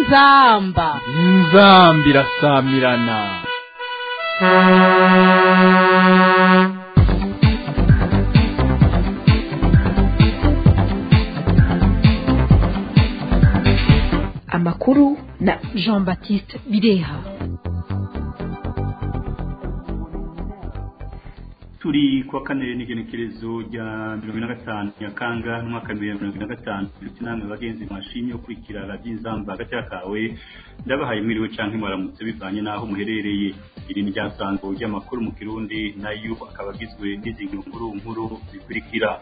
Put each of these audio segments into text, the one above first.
inzamba inzamba irasamirana amakuru na jean baptiste bireha turi kuwa kane n'igenekerezo rya mirongo ine na gatanu nyakanga n'umwaka w'ibihumbi mirongo ine na gatanu ndetse namwe bagenzi mwashimye ukurikira radiyo inzamba hagati kawe ndabahaye mwiriwe canke mwaramutse bivanye n'aho muherereye iri ni ryasango ry'amakuru mu kirundi nayo akaba agizwe n'izi nkuru nkuru zikurikira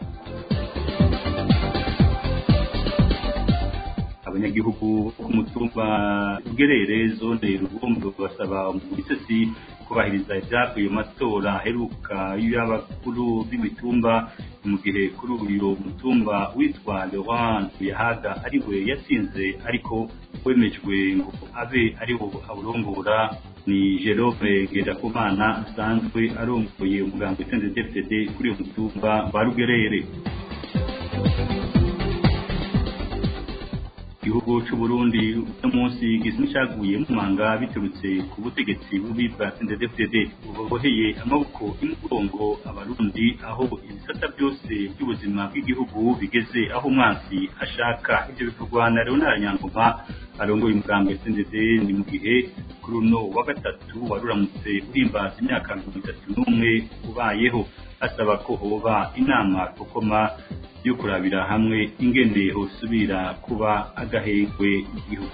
abanyagihugu ku mutumba ugerere zone rugombo basaba umugisesi kubahiriza ibyavuye mu matora aheruka y'abakuru b'imitumba mu gihe kuri uyu mutumba witwa Laurent Yahaga ariwe yatsinze ariko wemejwe ngo abe ariwo awurongora ni Jerome Ngendakumana asanzwe arongoye umuganga w'itsinze DFDD kuri uyu mutumba wa Rugerere igihugu cy'u Burundi uno munsi gisa n'icyaguye mu manga biturutse ku butegetsi bubi bwa CNDD-FDD buboheye amaboko y'umugongo abarundi aho ibisata byose by'ubuzima bw'igihugu bigeze aho umwansi ashaka ibyo bivugwa na Leonard Nyangoma arongoye umugambi CNDD ni mu gihe kuri uno wa gatatu wari uramutse uhimbaza imyaka mirongo itatu n'umwe ubayeho asaba ko hoba inama gukoma yo kurabira hamwe ingene hosubira kuba agahengwe igihugu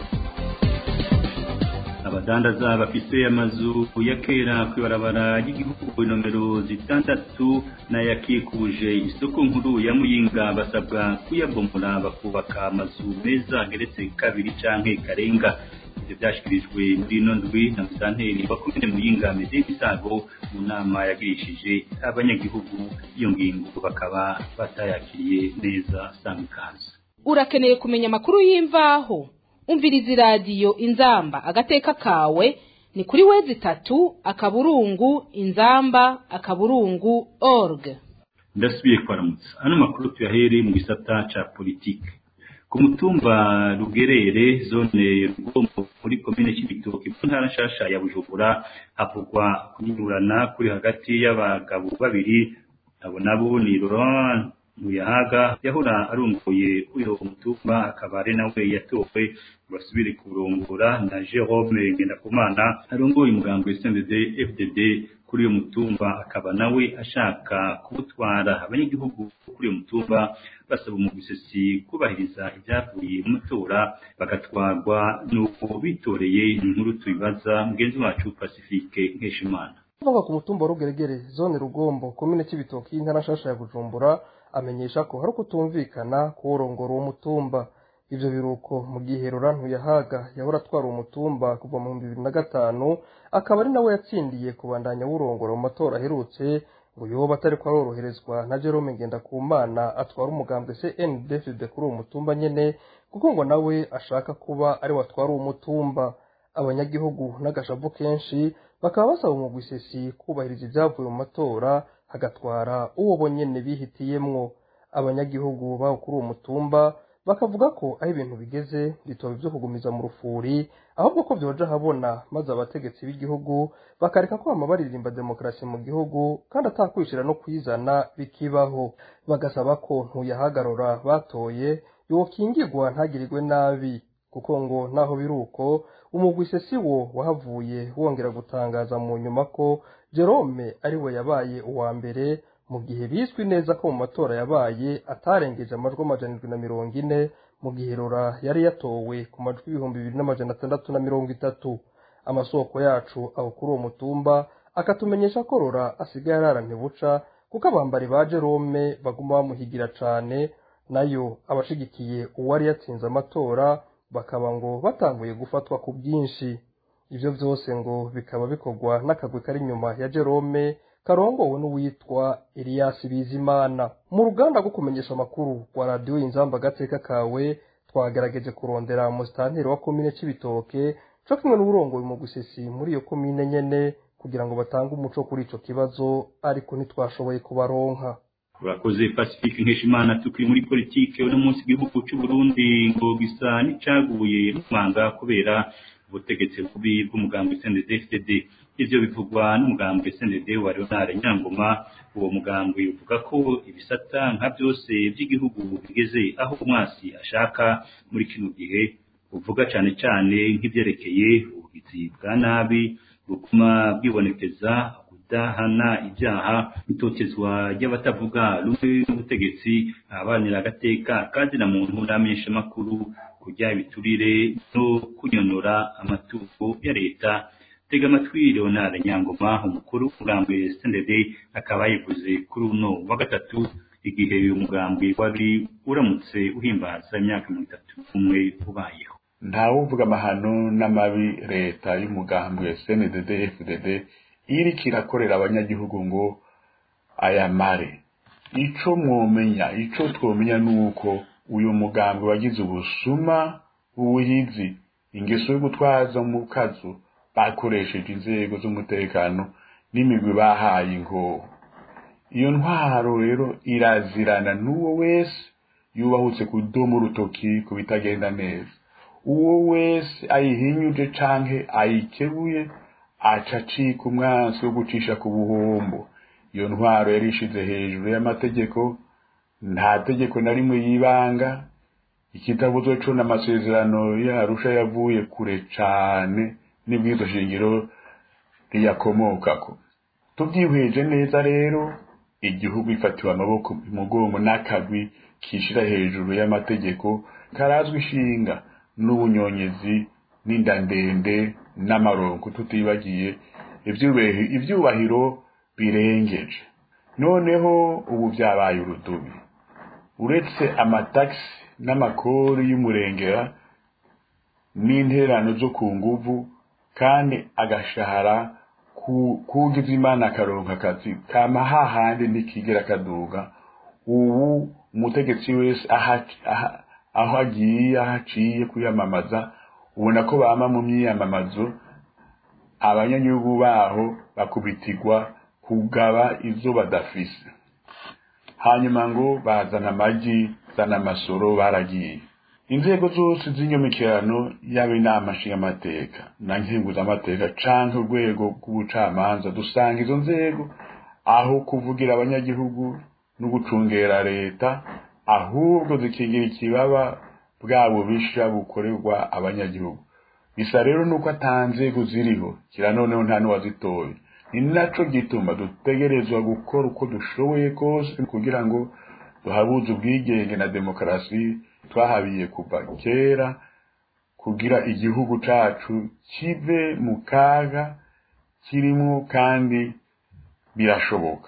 abadandaza bafise amazu ya kera kw'ibarabara ry'igihugu nomero zitandatu n'ayakikuje isoko nkuru ya muyinga basabwa kuyabomora bakubaka amazu meza ageretse kabiri canke karenga ivyo vyashikirijwe muri ino ndwi na musanteri wa komine muyinga meze ibisago mu nama yagirishije abanyagihugu iyo ngingo bakaba batayakiriye neza samikazi urakeneye kumenya amakuru y'imvaho umviriza iradiyo inzamba agateka kawe ni kuri wezi itatu akaburungu inzamba akaburungu org ndasubiye kwaramutsa ano makuru tuyahere mu gisata ca politike ku mutumba rugerere zone rugombo muri komine cy'ibitoki mu ntara nshasha ya bujumbura havugwa kunyurana kuri hagati y'abagabo babiri abo nabo ni Laurent Muyahaga yahora arunguye uyo mutumba akaba ari nawe yatowe basubire kurongora na Jerome Ngendakumana arongoye umugambi wa CNDD FDD kuri uyo mutumba akaba nawe ashaka kuwutwara abanyagihugu kuri uyo mutumba basaba umugwisesi kubahiriza ibyavuye mu matora bagatwarwa nuko bitoreye inkuru tubibaza mugenzi wacu Pacifique Nkeshimana kuvuga ku mutumba wa rugeregere zone rugombo komine cy'ibitoki y'intara nshasha ya bujumbura amenyesha ko hari ukutumvikana kuworongora uwo mutumba ivyo biruko mu gihe Laurent Ntuyahaga yahora atwara uwo mutumba kuva mu bibiri na gatanu akaba ari nawe yatsindiye kubandanya wurongora mu matora aherutse ngo yoba atari ko aroroherezwa na Jerome Ngendakumana atwara umugambwe CNDD-FDD kuri uwo mutumba nyene kuko ngo nawe ashaka kuba ari watwara uwo mutumba abanyagihugu n'agashavu kenshi bakaba basaba umugwisesi kubahiriza ibyavuye mu matora hagatwara uwo bonyene bihitiyemwo abanyagihugu baho kuri uwo mutumba bakavuga ko aho ibintu bigeze bitoba ibyo kugumiza mu rufuri ahubwo ko byoja habona maze abategetsi b'igihugu bakareka kwama baririmba demokarasi mu gihugu kandi atakwishira no kwizana bikibaho bagasaba ko ntuyahagarura batoye yokingirwa ntagirirwe nabi kuko ngo naho biri uko umugwise si wo wahavuye wongera gutangaza mu nyuma ko Jerome ari we yabaye uwa mbere mu gihe bizwi neza ko mu matora yabaye atarengeje amajwi amajana indwi na mirongo ine mu gihe Rora yari yatowe ku majwi ibihumbi bibiri n'amajana atandatu na mirongo itatu amasoko yacu aho kuri uwo mutumba akatumenyesha ko Rora asigaye arara buca kuko abambari ba Jerome baguma bamuhigira cane nayo abashigikiye uwari yatsinze amatora bakaba ngo batanguye gufatwa ku bwinshi ivyo vyose ngo bikaba bikorwa n'akagwi kari inyuma ya Jerome karongowe n'uwitwa Elias Bizimana mu ruganda rwo kumenyesha amakuru rwa radiyo inzamba agateka kawe twagerageje kurondera musitanteri wa komine c'ibitoke co kimwe n'uburongoye mu gusesi muri iyo komine nyene kugira ngo batange umuco kuri ico kibazo ariko ntitwashoboye kubaronka urakoze pacifique nkeshimana tukiri muri politike uno munsi igihugu cy'u Burundi ngo gisa n'icaguye n'umwanga kubera ubutegetsi bubi bw'umugambi CNDD-FDD ivyo bivugwa n'umugambi CNDD wa Leonard Nyangoma uwo mugambi uvuga ko ibisata nka byose by'igihugu bigeze aho umwasi ashaka muri kino gihe uvuga cyane cyane nk'ibyerekeye ubugizi bwa nabi buguma bwibonekeza kudahana ibyaha itotezwa ry'abatavuga rumwe n'ubutegetsi ahabanira agateka kandi na muntu n'amenyesha makuru kujya ibiturire no kunyonora amatungo ya leta tega amatwi Leonard Nyangoma umukuru w'umugambi SNDD akaba yivuze kuri uno wa gatatu igihe uyu mugambi wari uramutse uhimbaza imyaka mirongo itatu umwe ubayeho ntawuvuga amahano n'amabi leta y'umugambi wa SNDD FDD iriko irakorera abanyagihugu ngo ayamare ico mwomenya ico twomenya nuko uyu mugambi wagize ubusuma ubuhizi ingeso yo gutwaza mu kazu bakoresheje inzego z'umutekano n'imigwi bahaye inkoho iyo ntwaro rero irazirana n'uwo wese yubahutse kudoma urutoki ku bitagenda neza uwo wese ayihinyuje canke ayikebuye aca acika umwansi wo gucisha ku buhombo iyo ntwaro yari ishize hejuru y'amategeko nta tegeko na rimwe yibanga ikitabuzo co n'amasezerano yarusha yavuye kure cane n'ibwizo shingiro riyakomokako tubyihweje neza rero igihugu ifatiwe amaboko umugongo n'akagwi kishira hejuru y'amategeko karazwi ishinga n'ubunyonyezi n'inda ndende n'amaronko tutibagiye ivyubahiro birengeje noneho ubu vyabaye urudubi uretse amatagisi n'amakori y'umurengera n'interano zo ku nguvu kandi agashahara kugize imana akaronka akazi kama hahandi ntikigera kaduga ubu umutegetsi wese aho agiye aho aciye kwiyamamaza ubona ko bama mu myiyamamazo abanyagihugu baho bakubitirwa kugaba izo badafise hanyuma ngo bazana amagi zana amasoro baragiye inzego zose z'inyomekirano yaba inama nshingamateka na nkenguzamateka canke urwego rw'ubucamanza dusanga izo nzego aho kuvugira abanyagihugu no gucungera leta ahubwo zikigira ikibaba bwa bubisha bukorerwa abanyagihugu bisa rero nuko ata nzego ziriho kira noneho nta n'uwazitoye ni naco gituma dutegerezwa gukora uko dushoboye kose kugira ngo duhabuze ubwigenge na demokarasi twahabiye kuva kera kugira igihugu cacu kive mu kaga kirimwo kandi birashoboka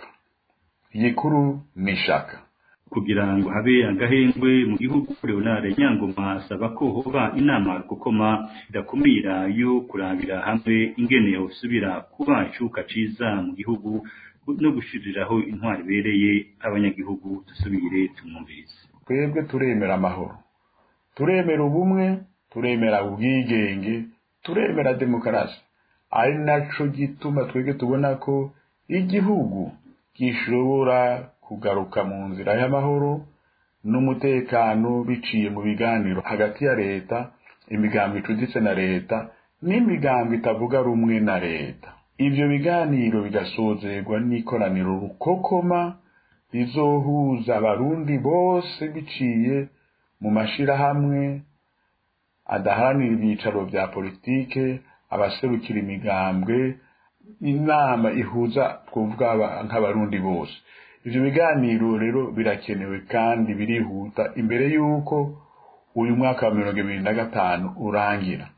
igikuru ni ishaka kugira ngo habe agahengwe mu gihugu Leonard Nyangoma asaba ko hoba inama gukoma idakumira yo kurabira hamwe ingene usubira kuba icuka ciza mu gihugu no gushiriraho intwari bereye abanyagihugu dusubire tumwumvirize twebwe turemera amahoro turemera ubumwe turemera ubwigenge turemera demokarasi ari naco gituma twebwe tubona ko igihugu gishobora kugaruka mu nzira y'amahoro n'umutekano biciye mu biganiro hagati ya leta imigambi icuditse na leta n'imigambi itavuga rumwe na leta ivyo biganiro bigasozerwa n'ikoraniro rukokoma rizohuza abarundi bose biciye mu mashirahamwe adaharanira ibyicaro vya politike abaserukira imigambwe inama ihuza twovuga nk'abarundi bose ivyo biganiro rero birakenewe kandi birihuta imbere y'uko uyu mwaka wa mirongo ibiri na gatanu urangira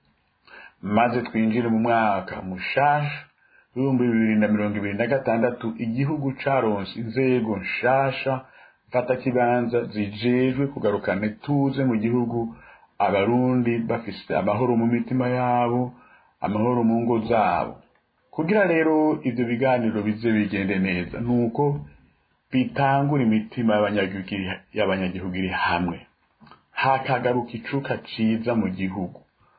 maze twinjire mu mwaka mushasha w'ibihumbi bibiri na mirongo ibiri na gatandatu igihugu caronse inzego nshasha mfata kibanza zijejwe kugarukana ituze mu gihugu abarundi bafise amahoro mu mitima yabo amahoro mu ngo zabo kugira rero ivyo biganiro bize bigende neza nuko bitangura imitima y'abanyagihugu iri hamwe hakagaruka icuka ciza mu gihugu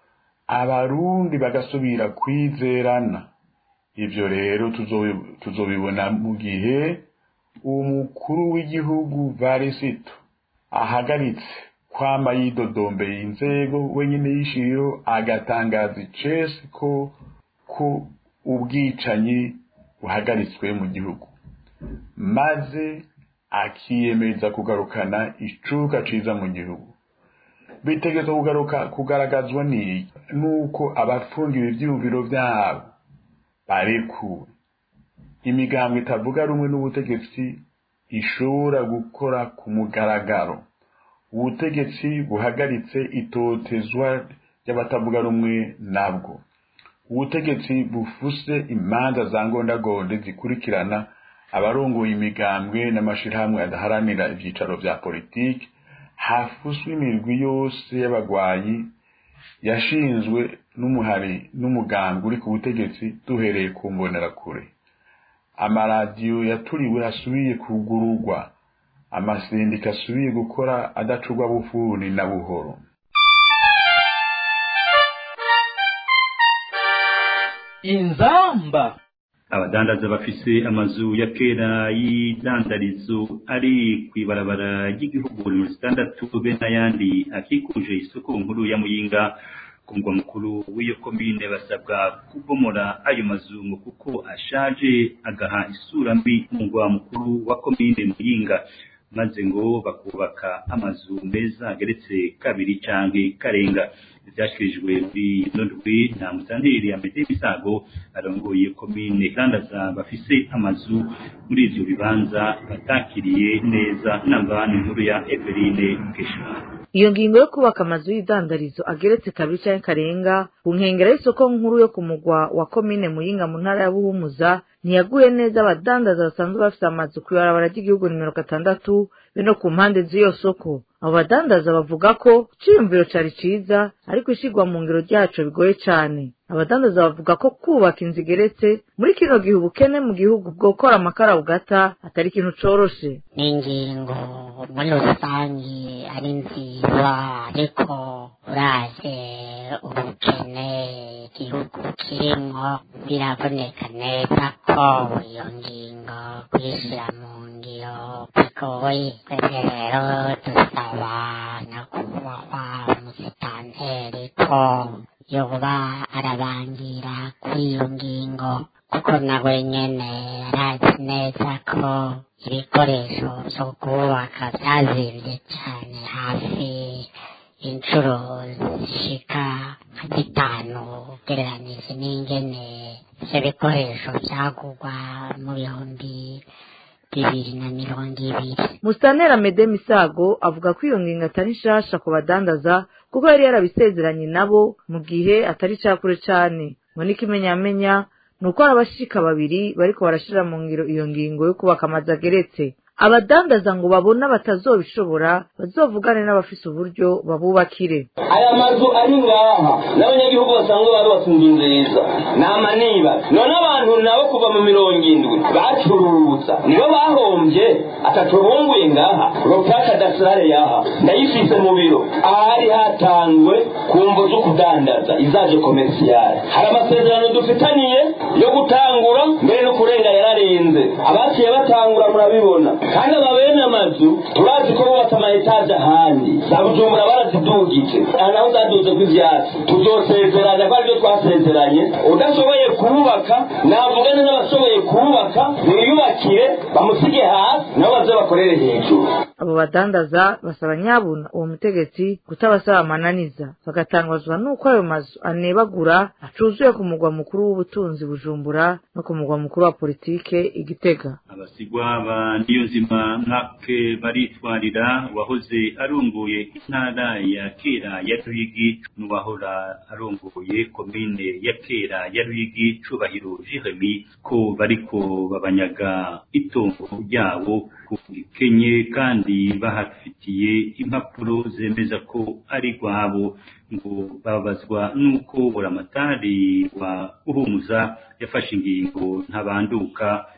abarundi bagasubira kwizerana ivyo rero tuzobibona mu gihe umukuru w'igihugu varisito ahagaritse kwama yidodombeye inzego wenyine yishiriyeho agatangaza icese ko ko ubwicanyi buhagaritswe mu gihugu maze akiyemeza kugarukana icuka ciza mu gihugu bitegerezwa kugaruka kugaragazwa n'iki nuko abafungiwe ivyiyumviro vyabo barekuwe imigambo itavuga rumwe n'ubutegetsi ishobora gukora ku mugaragaro ubutegetsi buhagaritse itotezwa ry'abatavuga rumwe nabwo ubutegetsi bufuse imanza za ngondagonde zikurikirana abarongoye imigambwe n'amashirahamwe adaharanira ivyicaro vya politiki hafuswe imirwi yose y'abagwanyi yashinzwe n'umuhari n'umuganga uri ku butegetsi duhereye ku mbonerakure amaradiyo yaturiwe asubiye kugururwa amasendika asubiye gukora adacurwa bufuni na buhoro inzamba abadandaza bafise amazu ya kera y'idandarizo ari kw'ibarabara ry'igihugu mirongo itandatu be n'ayandi akikuje isoko nkuru ya muyinga ku mugwa mukuru w'iyo komine basabwa kubomora ayo mazu ngo kuko ashaje agaha isura mbi mu mugwa mukuru wa komine muyinga maze ngo bakubaka amazu meza ageretse kabiri canke karenga ivyashikirijwe muri nondwi na musanteri ya mede misago arongoye komine kandaza bafise amazu muri ivyo bibanza batakiriye neza namba n'inkuru ya Eveline Mukeshimana iyo ngingo yo kubaka amazu y'idandarizo ageretse kabiri canke karenga ku nkengera y'isoko nkuru yo ku mugwa wa komine muyinga mu ntara ya buhumuza ntiyaguye neza abadandaza basanzwe bafise amazu kw'ibarabara ry'igihugu nimero gatandatu be no ku mpande z'iyo soko abo badandaza bavuga ko iciyumviro cari ciza ariko ishigwa mu ngiro ryaco bigoye cane abadandaza bavuga ko kubaka inzu igeretse muri kino gihe ubukene mu gihugu bwokora amakara bugata atari ikintu coroshe ni ingingo muri rusange ari nziza ariko uraje ubukene igihugu kirimwo biraboneka neza ko iyo ngingo kuyishyira mu ngiro bigoye twebwe rero dusaba nyakubahwa umusitanteri ko yoba arabangira kuri iyo ngingo kuko nawe nyene arazi neza ko ibikoresho vyo kubaka vyazimvye cane hafi inshuro zishika nka zitanu ugereranije n'ingene ivyo bikoresho vyagurwa mu bihumbi bibiri na mirongo ibiri musitanteri mede misago avuga ko iyo ngingo atari nshasha ku badandaza kuko yari yarabisezeranye nabo mu gihe atari cakure cane ngo n'ikimenyamenya ni uko hari abashika babiri bariko barashira mu ngiro iyo ngingo yo kubaka amazu ageretse abadandaza ngo babona batazobishobora bazovugane n'abafise uburyo babubakire aya mazu ari ngaha n'abanyagihugu basanzwe barubatse inzu nziza ni amaniba none abantu nabo kuva mu mirongo indwi bacuruza nibo bahombye atacubunguye ngaha ropaka dasirare yaha ndayifise mu biro ahari hatanzwe ku mvo zo kudandaza izaje komersiyale hari amasezerano dufitaniye yo gutangura mbere no kurenga yararenze abaciye batangura murabibona kandi aba bene amazu turazi ko bubatse ama etaje ahandi za bujumbura barazidugije aha naho zaduze kw'ivyatsi tuzosezeranya ko aribyo twasezeranye udashoboye kubaka navugane n'abashoboye kubaka biyubakire bamusige hasi nabo baze bakorere hejuru abo badandaza basaba nyabuna uwo mutegetsi kutabasaba amananiza bagatangazwa n'uko ayo mazu anebagura acuzuye ku mugwa mukuru w'ubutunzi bujumbura no ku mugwa mukuru wa politike igitega abasigwa ba niyonzima nkake baritwarira uwahoze arongoye intara ya kera ya rwigi n'uwahora arongoye komine ya kera ya rwigi cubahiro jeremy ko bariko babanyaga itongo ryabo ku gikenye kandi bahafitiye impapuro zemeza ko ari rwabo ngo babazwa n'uko buramatari wa uhumuza yafashe ingingo ntabanduka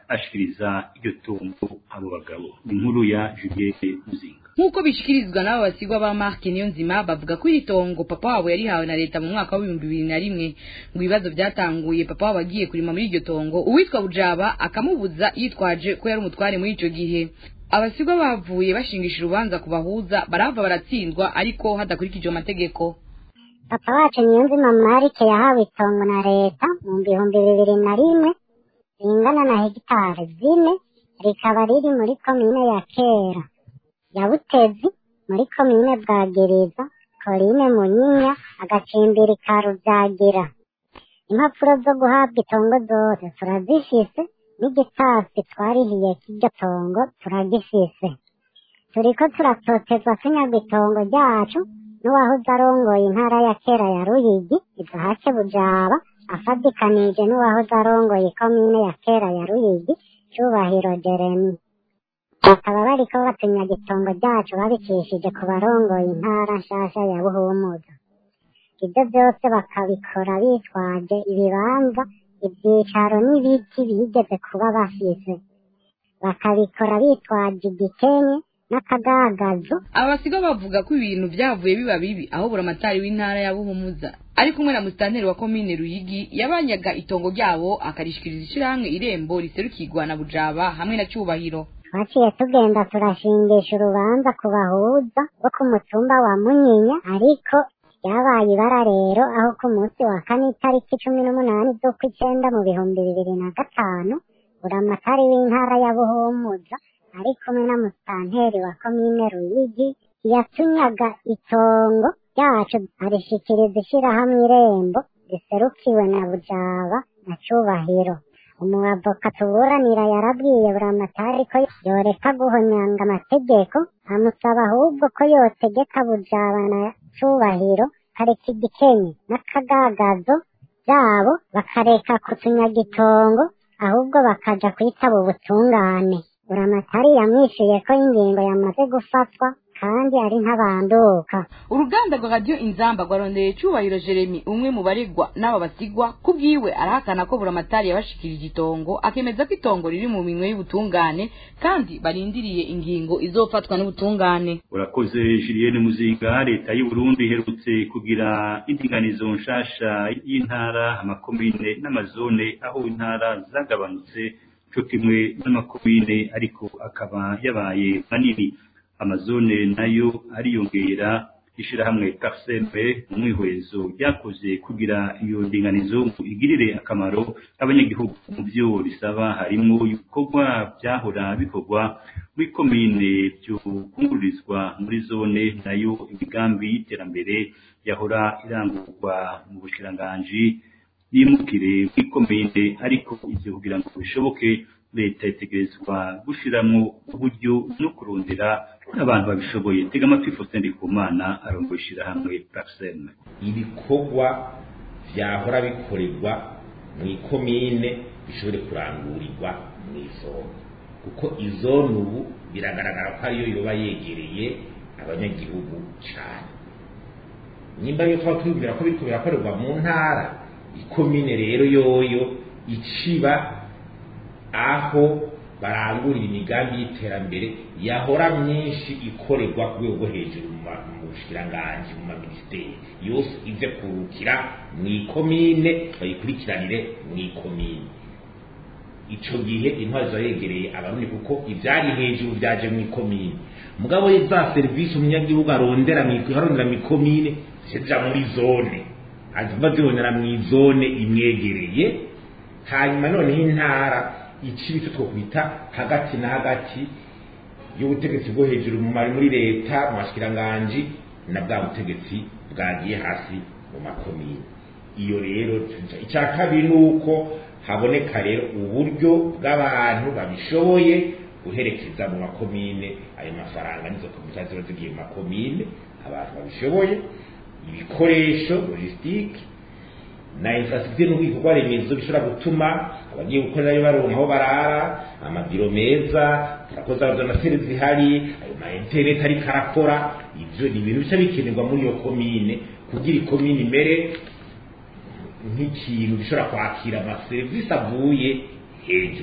ashikiriza iryo tungo abo bagabo inkuru ya Juliette Muzinga nk'uko bishikirizwa n'abo basigwa ba Mark Niyonzima bavuga ko iri tongo papa wabo yarihawe na leta mu mwaka w'ibihumbi bibiri na rimwe ngo ibibazo byatanguye papa wabo agiye kurima muri iryo tongo uwitwa Bujaba akamubuza yitwaje ko yari umutware muri ico gihe abasigwa bavuye bashingisha urubanza kubahuza barava baratsindwa ariko hadakurikijwe amategeko papa wacu niyonzima marike yahawe itongo na leta mu bihumbi bibiri na rimwe ringana na hegitari zine rikaba riri muri komine ya kera ya butezi muri komine bwagereza korine munyinya agacimbiri ka rubyagira impapuro zo guhabwa itongo zose turazifise n'igitasi twarihiye k'iryo tongo turagifise turiko turatotezwa tunyagwa itongo ryacu n'uwahoze arongoye intara ya kera ya ruyigi izahake bujaba afadikanije n'uwahoze arongoye ikomine ya kera ya ruyigi cyubahiro jeremi bakaba bariko batunyaga itongo ryacu babicishije ku barongoye intara nshasha ya buhumuza ibyo byose bakabikora bitwaje ibibanza ibyicaro n'ibiti bigeze kuba bafise bakabikora bitwaje igikenye n'akagagazo aba basiga bavuga ko ibintu byavuye biba bibi aho buramatari w'intara ya buhumuza ari kumwe na musitanteri wa komine ruyigi yabanyaga itongo ryabo akarishikiriza ishirahamwe irembo riserukirwa na bujaba hamwe na cyubahiro twaciye tugenda turashingisha urubanza ku bahuza bo ku mutumba wa munyinya ariko ryabaye ibara rero aho ku munsi wa kane itariki cumi n'umunani z'ukw'icyenda mu bihumbi bibiri na gatanu buramatari w'intara ya buhumuza ari kumwe na musitanteri wa komine ruyigi yatunyaga itongo ryacu arishikiriza ishirahamwe irembo riserukiwe na bujaba na cyubahiro umuavoka tuburanira yarabwiye buramatari ko yoreka guhonyanga amategeko amusaba ahubwo ko yotegeka bujaba na cubahiro kareka igikenye n'akagagazo byabo bakareka kutunyaga itongo ahubwo bakaja kwitaba ubutungane buramatari yamwishuye ko ingingo yamaze gufatwa kandi ari ntabanduka uruganda rwa radiyo inzamba rwarondeye cyubahiro jeremy umwe mu baregwa n'aba basigwa ku bwiwe arahakana ko buramatari yabashikirije itongo akemeza ko itongo riri mu minwe y'ubutungane kandi barindiriye ingingo izofatwa n'ubutungane urakoze julienne muzinga leta y'u burundi iherutse kugira indinganizo nshasha y'intara amakomine n'amazone aho intara zagabanutse cyo kimwe n'amakomine ariko akaba yabaye manini amazone nayo ariyongera ishyirahamwe parseme mu mwihwezo ryakoze kugira iyo ndinganizo ngo igirire akamaro abanyagihugu mu byo risaba harimo ibikorwa byahora bikorwa muri komine byokungururizwa muri zone nayo imigambi y'iterambere yahora irangurwa mu bushiranganji yimukire muri komine ariko ibyo kugira ngo bishoboke leta itegerezwa gushyiramo uburyo no kurondera abantu babishoboye tega amatwi Faustin Ndikumana arongoye ishyirahamwe Parseme ibikorwa byahora bikorerwa mu ikomine bishobore kurangurirwa mu izone kuko izone ubu biragaragara ko ariyo yoba yegereye abanyagihugu cyane nimba yo twaba twibwira ko biriko birakorerwa mu ntara ikomine rero yoyo iciba aho barangurira imigambi y'iterambere yahora myinshi ikorerwa ku rwego rwo hejuru mu bushikiranganji mu maminisiteri yose ize kurukira mu ikomine bayikurikiranire mu ikomine ico gihe intwari ziba yegereye abarundi kuko ivyari hejuru vyaje mu ikomine mugabo za serivisi umunyagihugu arondera arondera mu ikomine zija muri zone aziva zibonera mu izone imwegereye hanyuma noneho intara ikibi cyo twokwita hagati na hagati y'ubutegetsi bwo hejuru muri leta mu mashikiranganji na bwa butegetsi bwagiye hasi mu makomine iyo rero icya kabiri ni uko haboneka rero uburyo bw'abantu babishoboye guherekeza mu makomine ayo mafaranga nizo komite ziba zigiye mu makomine abantu babishoboye ibikoresho logisitike na infrastructure n'ubwikorwa remezo bishobora gutuma abagiye gukorerayo baronka aho barara amabiro meza turakoza donateri zihari ayo ma internet ariko arakora ivyo ni ibintu bica bikenerwa muri iyo komine kugira ikomine imere nk'ikintu gishobora kwakira amaserivisi avuye hejuru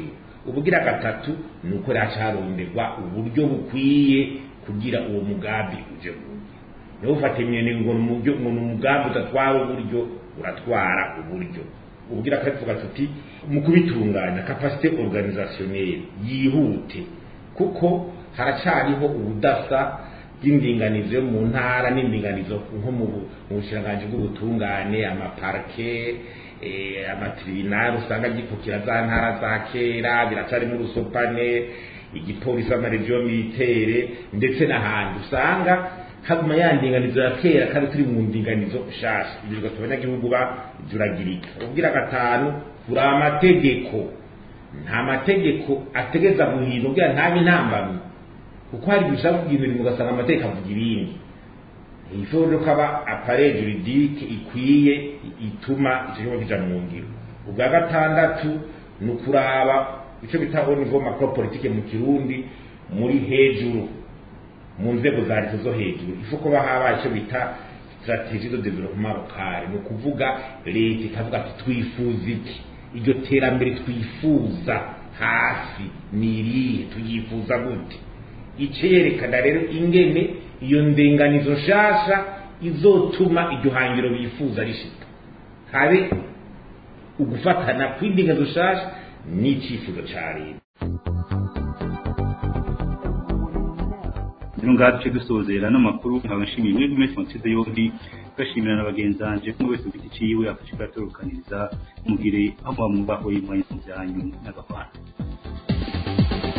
ubugira gatatu ni uko racaronderwa uburyo bukwiye kugira uwo mugambi uje kuwugira niba ufata imyene ngo ni umuryo- ngo ni umugambi udatwara uburyo uratwara uburyo ubugira kare tuvuga tuti mu kubitunganya kapasite organisationnelle yihute kuko haracariho ubudasa bw'indinganizo yo mu ntara n'indinganizo nko mu bu- mu bushiranganji bw'ubutungane amaparke eh, amatribunali usanga gikukira za ntara za kera biracarimo urusopane igipolisi amaregiyo militere ndetse n'ahandi usanga haguma ya ndinganizo ya kera kandi turi mu ndinganizo nshasha ibyo bigatuma abanyagihugu bajuragirika ubwira gatanu kuri amategeko nta mategeko ategeza guhindura ubwira ntabe intambamyi kuko hari igihe ushaka kugira ibintu ugasanga amategeko avuga ibindi ifuro ko aba apare juridike ikwiye ituma icyo kigo kija mu ngiro ubwa gatandatu ni ukuraba icyo bita au niveau macro politique mu kirundi muri hejuru mu nzego za leta zo hejuru ifu ko bahabaye icyo bita strategie de développement local ni ukuvuga leta ikavuga ati twifuza iki iryo terambere twifuza hasi ni irihe tuyifuza gute icerekana rero ingene iyo ndenganizo nshasha izotuma iryo hangiro bifuza rishika habe ugufatana kw'indinganizo nshasha n'icyifuzo ca leta rero ngaha duce dusozera n'amakuru nkaba nshimiye mwebwe mwese mwatsinze yombi gashimira na bagenzi banje kumwe wese ku giti ciwe afashe kuyatorukaniza mugire aho muba mwubahoye mwanya mu byanyu n'agahwana